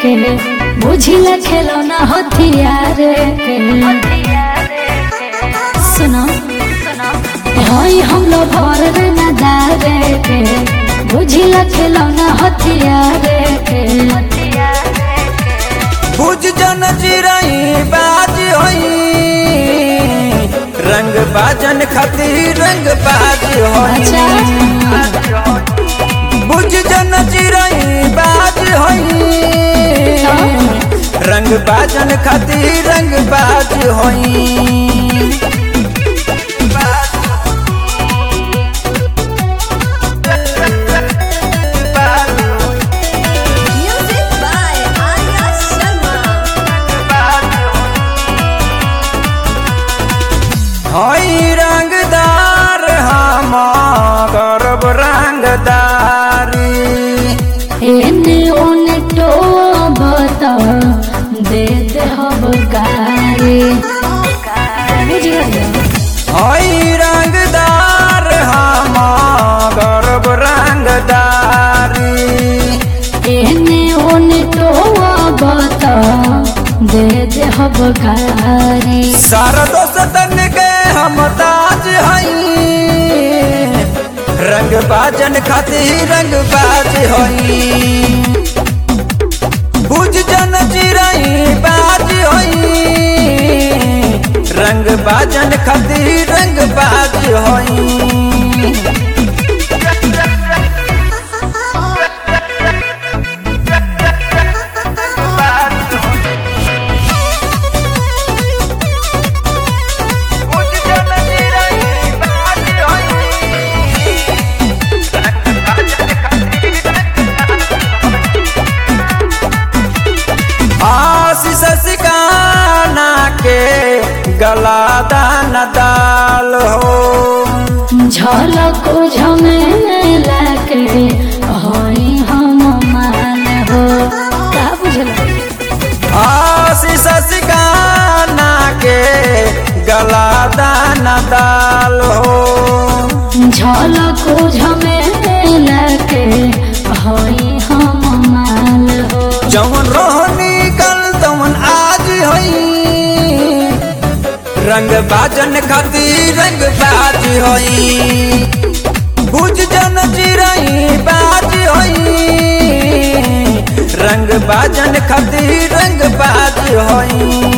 के बुझिला खेलौना हथियार के सुनो हई हम लोग भर रंगदार के बुझिला खेलौना हथियार के बुझ जन चिरई बाज होई रंग बाजन खातिर रंग बाज अच्छा होई बुझ जन चिरई बाज होई रंग बाजन खातिर रंग बाज होई Music by Arya Sharma. हई रंगदार हम गर्व रंगदारी एने ओने तो बता दे दे हब गारी बुझ गया हई रंगदार हम गर्व रंगदारी एने ओने तो बता दे दे हब गारी सारा दोस्तन के हम ताज हई रंग बाजन खातिर रंग बाज हई बुझ जन चिरई बाज हई रंग बाजन खातिर रंग बाज हई आशीष सिकाना के गला दान दाल हो झलक झमेला के हई हम मान हो का बुझल आशीष सिकाना के गला दान दाल हो झलक झमेला के हई हम मान हो जवन रोहनी कल तवन आज हई रंग बाजन खातिर रंग बाज हई बुझ जन चिरई बाज हई रंग बाजन खातिर रंग बाज हई